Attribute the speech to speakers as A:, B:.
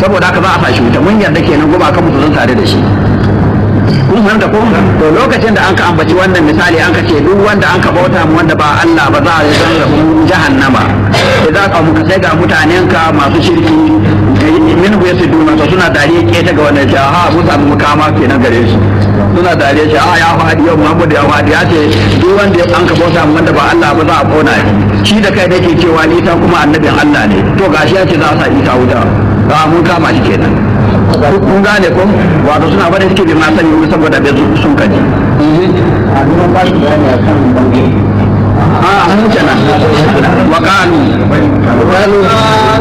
A: saboda haka za a fashi wuta mun yarda kenan goma kan mutu zan tare da shi kun san da ko to lokacin da an ka ambaci wannan misali an ka ce duk wanda an ka bauta mu wanda ba Allah ba za a yi zan rabu jahannama idan ka muka sai ga mutanen ka masu shirki min hu yasu duna to suna dariya keta ga wannan ce ha mun samu mukama kenan gare su suna dariya ce a ya fadi yau Muhammad ya fadi ya ce duk wanda an ka bauta mu wanda ba Allah ba za a kona shi da kai nake cewa Isa kuma annabin Allah ne to gashi ya ce za a sa Isa wuta ba mun kama shi kenan kun gane ko wato suna bada suke bi ma sani ko saboda bai sun kaji a mun kenan wa qalu